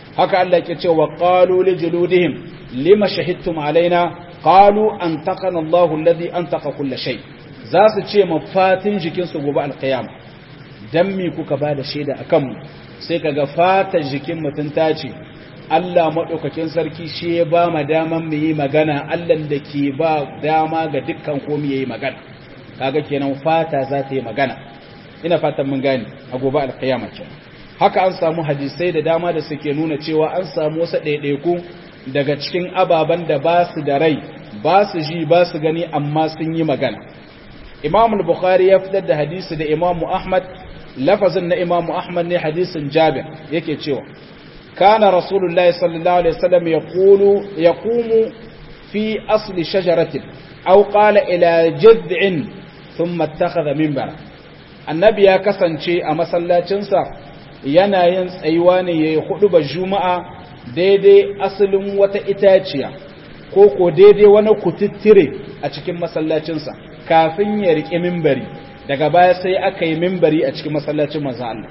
haka Allah yake cewa qalu li juludihim lima shahidtum alaina qalu antaqana Allahu alladhi antaqa kull shay za su ce mafatin jikin su gobe alqiyama dan me kuka bada shaida akan mu sai kaga fatar jikin mutun ta ce Allah madaukakin sarki shi ya ba mu daman mu yi magana Allah da ke ba dama ga dukkan komai yayi magana kaga kenan fata za ta yi magana ina fatan mun gane a gobe alqiyama kenan haka an samu hadisai da dama da suke nuna cewa an samu wasu ɗaiɗaiku daga cikin ababen da ba su da rai ba su ji ba su gani amma sun yi magana imam al-bukhari ya fitar da hadisi da imam ahmad lafazin na imam ahmad ne hadisin jabir yake cewa kana rasulullahi sallallahu alaihi wasallam yaqulu yaqumu fi asli shajaratin aw qala ila jad'in thumma ittakhadha minbara annabi ya kasance a masallacinsa yana yin tsayuwa ne ya yi hudu ba juma'a daidai asalin wata itaciya ko ko daidai wani kututtire a cikin masallacinsa kafin ya riƙe mimbari daga baya sai aka yi mimbari a cikin masallacin manzan Allah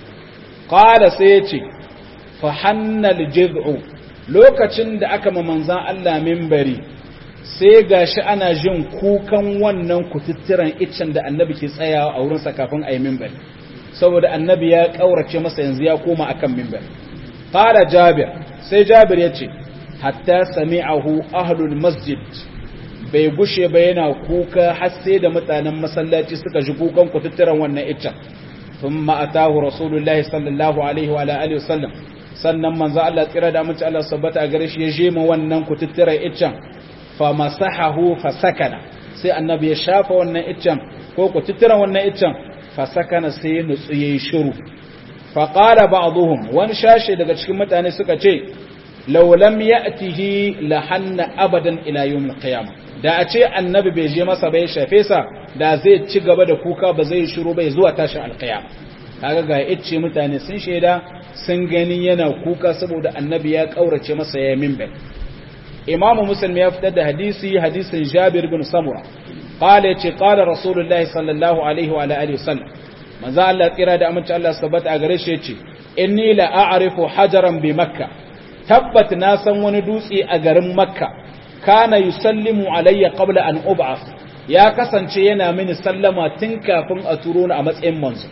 ƙada sai ya ce fahannal jiz'u lokacin da aka ma manzan Allah mimbari sai gashi ana jin kukan wannan kututturen iccen da annabi ke tsayawa a wurinsa kafin a yi mimbari saboda annabi ya kaurace masa yanzu ya koma akan mimbar qala jabir sai jabir yace hatta sami'ahu ahlul masjid bai gushe ba yana kuka har sai da mutanen masallaci suka ji kukan kututturan wannan iccen thumma atahu rasulullahi sallallahu alaihi wa alihi wasallam sannan manzo Allah tsira da mutunci Allah sabbata gare shi ya je ma wannan kututturan iccen fa masahahu fa sakana sai annabi ya shafa wannan iccen ko kututturan wannan iccen fasakana sai ya nutsu ya yi shiru faƙara ba wani shashe daga cikin mutane suka ce laulam ya atihi lahanna abadan ilayen qiyama da a ce annabi bai je masa bai shafe sa da zai ci gaba da kuka ba zai shiru bai zuwa tashin alqiyama kaga ga yace mutane sun shaida sun gani yana kuka saboda annabi ya kaurace masa ya minbar imamu muslim ya fitar da hadisi hadisin jabir bin samura قال يتي قال رسول الله صلى الله عليه وعلى اله وسلم manzo Allah tsira da aminci Allah sabbata a gare shi yace inni la a'rifu hajaran bi makka tabbat na san wani dutse a garin makka kana yusallimu alayya qabla an ub'ath ya kasance yana mini sallama tun kafin a turo ni a matsayin manzo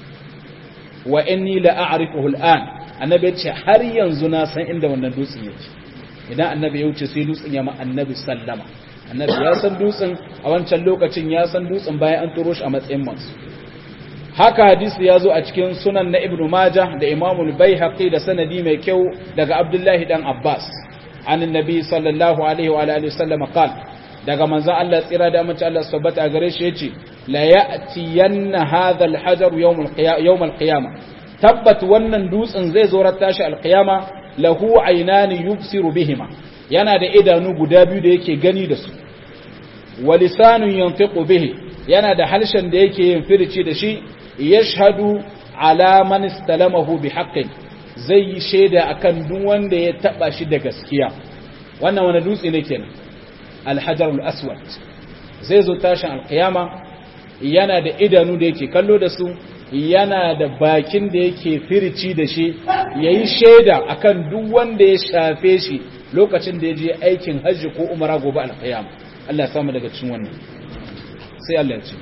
wa inni la a'rifuhu al'an annabi yace har yanzu na san inda wannan dutsen yake idan annabi ya wuce sai dutsen ya ma annabi sallama annabi ya san dutsen a wancan lokacin ya san dutsen bayan an turo shi a matsayin mansu haka hadisi ya zo a cikin sunan na ibnu majah da imamul baihaqi da sanadi mai kyau daga abdullahi dan abbas an annabi sallallahu alaihi wa alihi wasallam qal daga manzon Allah tsira da amince Allah sabbata gare shi yace la ya'tiyanna hadha al-hajar yawm al-qiyamah tabbat wannan dutsen zai zo ratta shi al-qiyama lahu aynani yubsiru bihima yana da idanu guda biyu da yake gani da su wa lisanun yantiqu bihi yana da halshen da yake yin firici da shi yashhadu ala man istalamahu bi haqqin zai yi shaida akan duk wanda ya taba shi da gaskiya wannan wani dutse ne kenan al-hajar al-aswad zai zo tashin al-qiyama yana da idanu da yake kallo da su yana da bakin da yake firici da shi yayi shaida akan duk wanda ya shafe shi lokacin da ya je aikin hajji ko umara gobe alƙiyama Allah ya samu daga cikin wannan sai Allah ya ce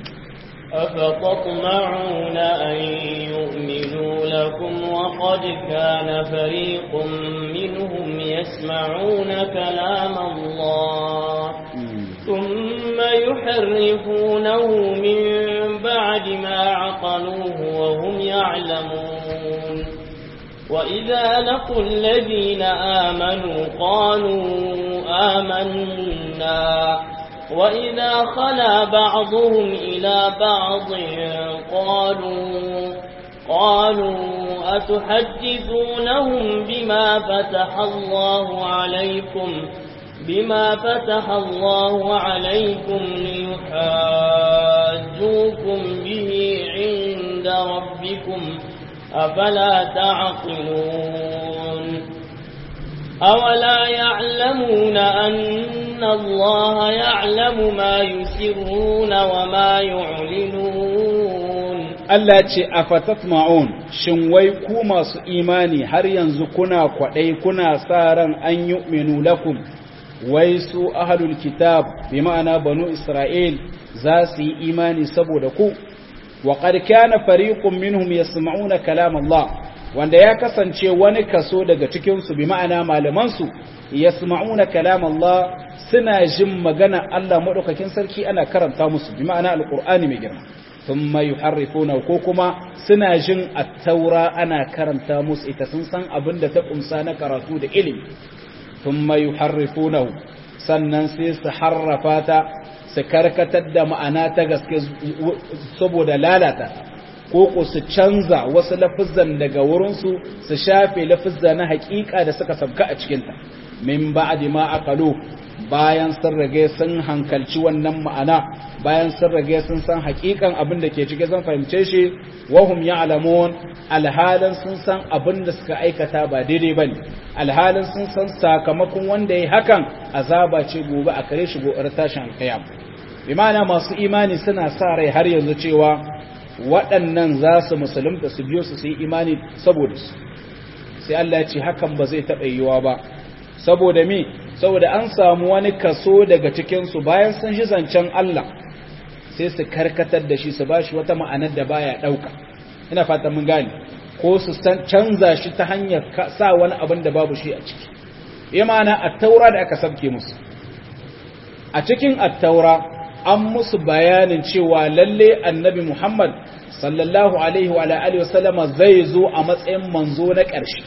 أفتطمعون أن يؤمنوا لكم وقد كان فريق منهم يسمعون كلام الله ثم يحرفونه من بعد ما عقلوه وهم يعلمون وإذا لقوا الذين آمنوا قالوا آمنا وإذا خلا بعضهم إلى بعض قالوا قالوا أتحدثونهم بما فتح الله عليكم بما فتح الله عليكم ليحاجوكم به عند ربكم أفلا تعقلون أولا يعلمون أن الله يعلم ما يسرون وما يعلنون Allah ce a fatatma'un shin wai ku masu imani har yanzu kuna kwaɗai kuna sa ran an yi lakum wai su ahalul kitab bi ma'ana banu Isra'il za su yi imani saboda ku wa qad kana fariqun minhum yasma'una kalam Allah wanda ya kasance wani kaso daga cikin su bi ma'ana malaman su yasma'una kalam Allah suna jin magana Allah madaukakin sarki ana karanta musu bi ma'ana alqur'ani mai girma thumma yuharrifuna ko kuma suna jin at-taura ana karanta musu ita sun san abin da ta kumsa na karatu da ilimi thumma yuharrifunahu sannan sai su harrafa ta su karkatar da ma'ana ta gaske saboda lalata ko ko su canza wasu lafizan daga wurinsu su shafe lafizza na hakika da suka sabka a cikinta min ba'di ma aqalu bayan sun rage sun hankalci wannan ma'ana bayan sun rage sun san hakikan abin da ke cike zan fahimce shi wahum ya'lamun alhalin sun san abin da suka aikata ba daidai bane alhalin sun san sakamakon wanda yayi hakan azaba ce gobe a kare shi gobe tashin alqiyam bi ma'ana masu imani suna sa rai har yanzu cewa waɗannan za su musulunta su biyo su su yi imani saboda su sai Allah ya ce hakan ba zai taɓa yiwuwa ba saboda me saboda an samu wani kaso daga cikinsu bayan sun shi zancen Allah sai su karkatar da shi su ba shi wata ma'anar da baya ɗauka ina fata mun gane ko su canza shi ta hanyar sa wani abin da babu shi a ciki ya ma'ana attaura da aka sabke musu a cikin attaura an musu bayanin cewa lalle annabi Muhammad sallallahu alaihi wa alihi wasallama zai zo a matsayin manzo na ƙarshe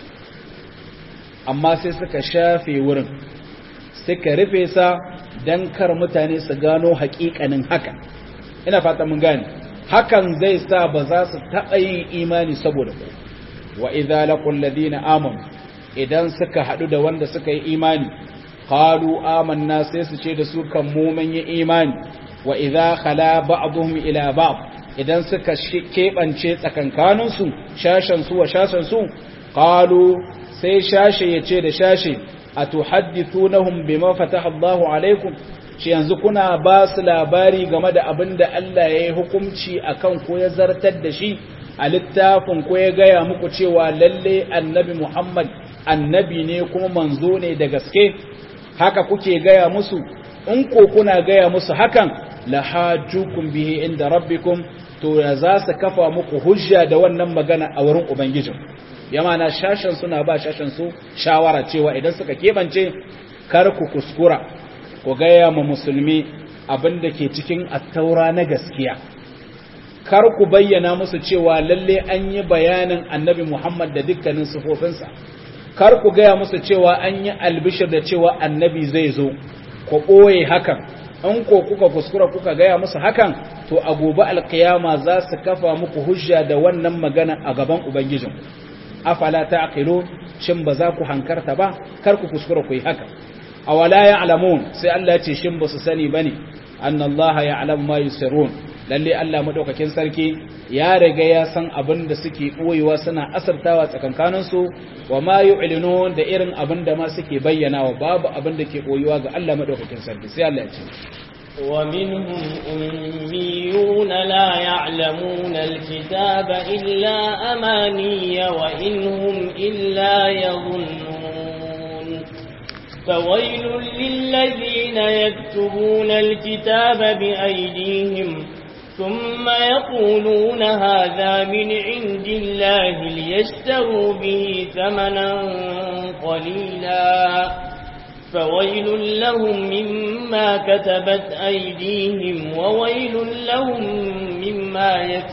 amma sai suka shafe wurin suka rufe sa don kar mutane su gano haƙiƙanin haka ina fata mun gane hakan zai sa ba za su taɓa yin imani saboda ku wa idza laqul ladina amanu idan suka haɗu da wanda suka yi imani qalu amanna sai su ce da su kan mu mun yi imani wa idza khala ba'dhum ila ba'd idan suka keɓance tsakankaninsu shashen su wa shashen su qalu sai shashe ya ce da shashe a tuhaddithunahum bima fataha Allahu alaikum shi yanzu kuna ba su labari game da abin da Allah ya yi hukunci akan ko ya zartar da shi a littafin ko ya gaya muku cewa lalle annabi Muhammad annabi ne kuma manzo ne da gaske haka kuke gaya musu in ko kuna gaya musu hakan lahajukum bihi inda rabbikum to ya za su kafa muku hujja da wannan magana a wurin ubangijin yama na shashen suna ba shashen su shawara cewa idan suka kebance kar ku kuskura ku gaya ma musulmi abin da ke cikin attaura na gaskiya kar ku bayyana musu cewa lalle an yi bayanin annabi Muhammad da dukkanin sifofinsa kar ku gaya musu cewa an yi albishir da cewa annabi zai zo ku ɓoye hakan in ko kuka kuskura kuka gaya musu hakan to a gobe alkiyama za su kafa muku hujja da wannan magana a gaban ubangijin afala ta'qilun shin ba za ku hankarta ba kar ku kuskura ku yi haka awala ya'lamun sai Allah ya ce shin ba su sani bane annallaha ya'lam ma yusirrun lalle Allah madaukakin sarki ya riga ya san abin da suke boyewa suna asartawa tsakankanin su wa ma yu'linun da irin abin da ma suke bayyanawa babu abin da ke boyewa ga Allah madaukakin sarki sai Allah ya ce ومنهم أميون لا يعلمون الكتاب إلا أماني وإن هم إلا يظنون فويل للذين يكتبون الكتاب بأيديهم ثم يقولون هذا من عند الله ليشتروا به ثمنا قليلا فويل لهم مما كتبت أيديهم وويل لهم مما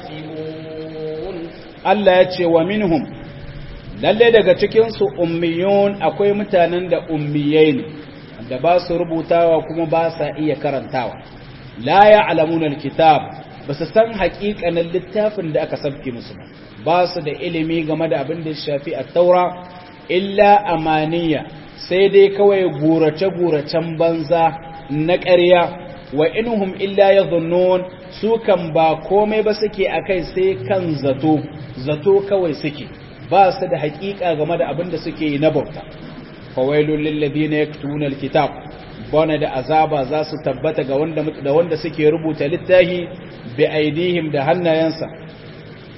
يكسبون Allah ya ce wa minhum lalle daga cikinsu ummiyun akwai mutanen da ummiyai ne da ba su rubutawa kuma ba sa iya karantawa la ya'lamuna alkitab ba su san haƙiƙanin littafin da aka sabke musu ba ba su da ilimi game da abin da ya shafi at-taura illa amaniya sai dai kawai gurace-guracen banza na ƙarya wa inuhum illa ya zunnun su kan ba komai ba suke a kai sai kan zato zato kawai suke ba su da haƙiƙa game da abin da suke yi na bauta fawailun lillabi na ya alkitab bane da azaba za su tabbata ga wanda da wanda suke rubuta littahi bi aidihim da hannayensa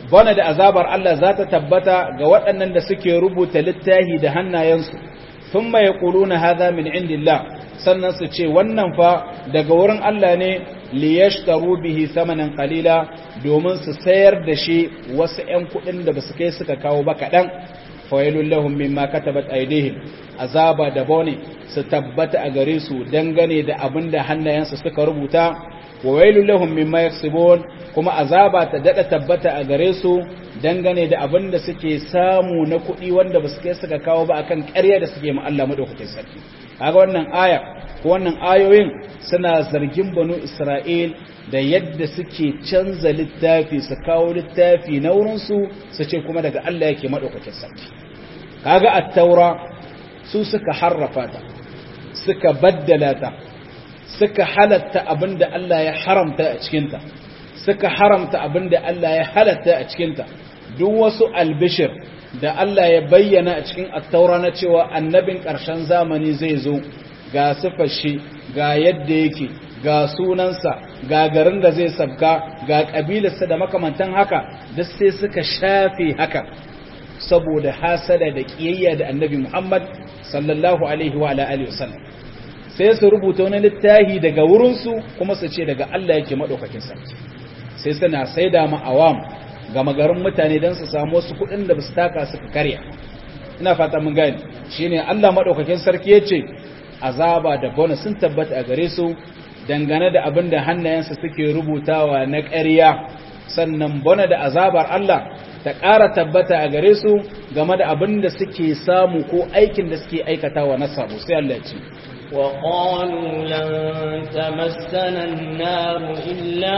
bana da azabar Allah za ta tabbata ga waɗannan da suke rubuta littahi da hannayensu sun mai ƙuluna haza min indillah sannan su ce wannan fa daga wurin Allah ne liyashtaru bihi samanin qalila domin su sayar da shi wasu ‘yan kuɗin da ba su kai suka kawo ba kaɗan fawailun lahum mimma katabat aidihim azaba da bone su tabbata a gare su dangane da abin da hannayensu suka rubuta wa wailun lahum mimma yaksibun kuma azaba ta dada tabbata a gare su dangane da abin da suke samu na kuɗi wanda ba su kai suka kawo ba akan ƙarya da suke ma Allah madaukakin sarki kaga wannan aya ko wannan ayoyin suna zargin banu Isra'il da yadda suke canza littafi su kawo littafi na wurinsu su ce kuma daga Allah yake madaukakin sarki kaga at-taura su suka harrafa ta suka baddala ta suka halatta abinda Allah ya haramta a cikinta suka haramta abinda Allah ya halatta a cikinta duk wasu albishir da Allah ya bayyana a cikin attaura na cewa annabin ƙarshen zamani zai zo ga sifar shi ga yadda yake ga sunansa ga garin da zai sabka ga ƙabilarsa da makamantan haka duk sai suka shafe haka saboda hasada da ƙiyayya da annabi Muhammad sallallahu alaihi wa alihi wasallam sai su rubuta wani littafi daga wurinsu kuma su ce daga Allah yake maɗaukakin sarki sai suna saida ma awam ga magarin mutane don su samu wasu kuɗin da ba su taka suka karya ina fata mun gani shine Allah maɗaukakin sarki ya ce azaba da bonus sun tabbata a gare su dangane da abin da hannayensa suke rubutawa na ƙarya sannan bona da azabar Allah ta ƙara tabbata a gare su game da abin da suke samu ko aikin da suke aikatawa na sabo sai Allah ya ce وقالوا لن تمسنا النار إلا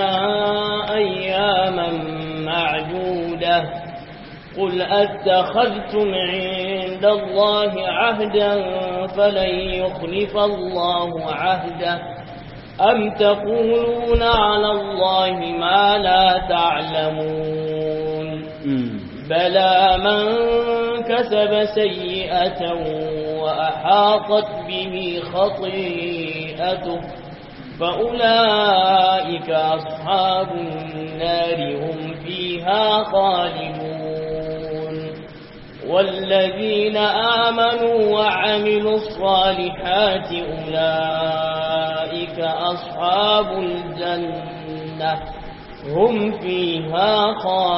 أياما معدودة قل أتخذتم عند الله عهدا فلن يخلف الله عهده أم تقولون على الله ما لا تعلمون بلى من كسب سيئة وأحاطت به خطيئته فأولئك أصحاب النار هم فيها خالدون والذين آمنوا وعملوا الصالحات أولئك أصحاب الجنة هم فيها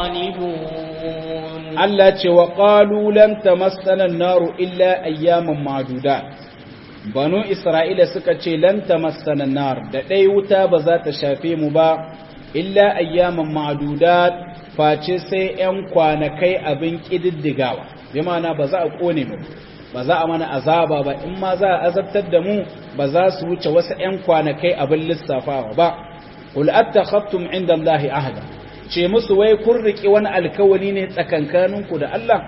خالدون Allah ce wa ƙalu lam tamassana naru illa ayyaman madudat banu isra'ila suka ce lam tamassana nar da ɗai wuta ba za ta shafe mu ba illa ayyaman madudat face sai ‘yan kwanakai abin ƙididdigawa bi ma'ana ba za a ƙone mu ba za a mana azaba ba in ma za a azabtar da mu ba za su wuce wasu ‘yan kwanakai abin lissafawa ba qul attakhattum inda Allahi ahada ce musu wai kun riƙe wani alkawali ne tsakankaninku da Allah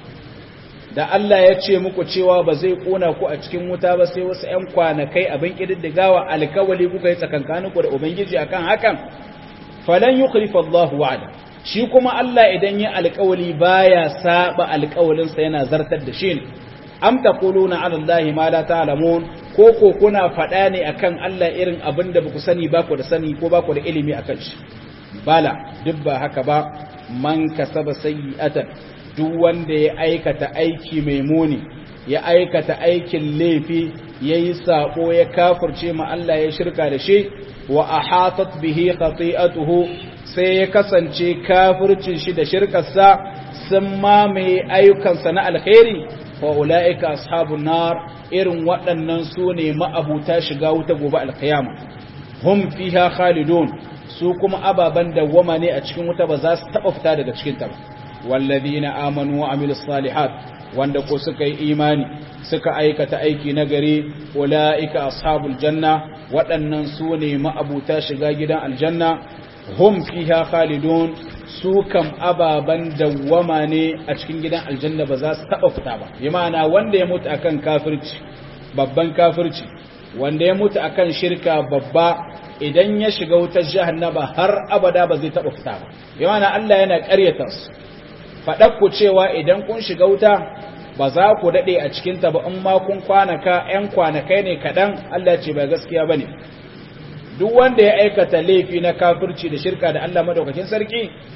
da Allah ya ce muku cewa ba zai ƙona ku a cikin wuta ba sai wasu ‘yan kwanakai abin ƙididdigawa alkawali kuka yi tsakankaninku da Ubangiji akan hakan falan yi Allahu wa'ada shi kuma Allah idan yi alkawali baya saba alkawalinsa yana zartar da shi ne am taquluna ala Allahi ma la ta'lamun ko ko kuna faɗa ne akan Allah irin abin da baku sani ba ku da sani ko ba ku da ilimi akan shi bala duk ba haka ba man kasaba sayyi'atan duk wanda ya aikata aiki mai muni ya aikata aikin laifi yayi sako ya kafirce ma Allah ya shirka da shi wa ahatat bihi khati'atuhu sai ya kasance kafircin shi da shirkarsa sun mamaye ayyukansa na alkhairi wa ula'ika ashabun nar irin waɗannan su ne ma'abuta shiga wuta gobe alkiyama hum fiha khalidun su kuma ababen dawwama ne a cikin wuta ba za su taɓa fita daga cikin ta ba wallazina amanu wa amilus salihat wanda ko suka yi imani suka aikata aiki na gari ula'ika ashabul janna waɗannan su ne ma'abuta shiga gidan aljanna hum fiha khalidun su kam ababan dawwama ne a cikin gidan aljanna ba za su taba fita ba bi ma'ana wanda ya mutu akan kafirci babban kafirci wanda ya mutu akan shirka babba idan ya shiga wutar jahannama har abada ba zai taba fita ba bi ma'ana Allah yana ƙaryata su faɗar ku cewa idan kun shiga wuta ba za ku daɗe a cikinta ba in ma kun kwanaka ‘yan kwanakai ne kaɗan Allah ce ba gaskiya ba ne duk wanda ya aikata laifi na kafirci da shirka da Allah madaukakin sarki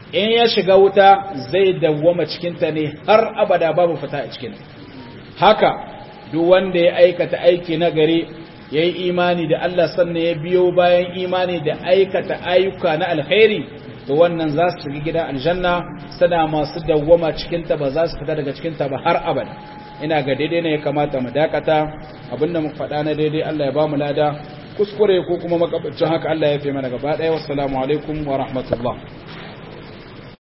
in ya shiga wuta zai dawwama cikinta ne har abada babu fita a cikin haka duk wanda ya aikata aiki na gari ya yi imani da Allah sannan ya biyo bayan imani da aikata ayyuka na alkhairi to wannan za su shiga gidan aljanna sana masu dawwama cikinta ba za su fita daga cikinta ba har abada ina ga daidai ne ya kamata mu dakata abinda mu faɗa na daidai Allah ya ba mu lada kuskure ko kuma makabacin haka Allah ya fi mana gaba ɗaya wassalamu alaikum wa rahmatullah